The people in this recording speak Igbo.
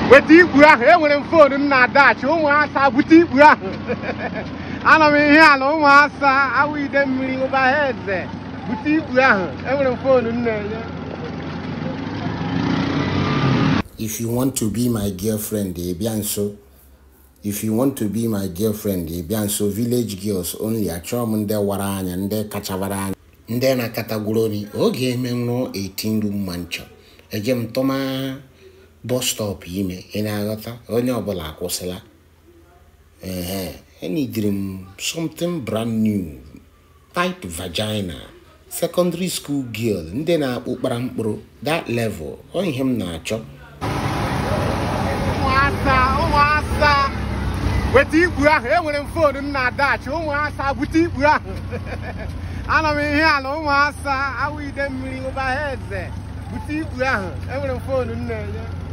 weta ikpu ahụ enwere m foonu m na-adachi ụmụasa bute ikpu ahụ anọ m ihe ala ụmụasa awụ ide mmiri ụba ha eze bute ikpu ahụ enwere m foonu m na-enye if you want to be my girlfriend ị bịa nso if you want to be my girlfriend ị bịa nso village girls only achọọ m ndị wara anya ndị kachabara anya ndị na-akatagwuru nri oge emenwụrụ 18 room manchọ eje m tụma bus stop ime ị na-aghọta onye ọbụla akwụsịla ehe enidiri m something brand new tight vagina secondary school girl ndị na-akpụ kpara mkpụrụ that level ọ ihe m na-achọ ụmụasa ụmụasa weta ikpu ahụ enwere m foonu m na-adachi ụmụasa bute ikpu ahụ anọ m ihe ala ụmụasa awụ ide mmiri ụba ha eze bute ikpu ahụ enwere m foonu m na-enye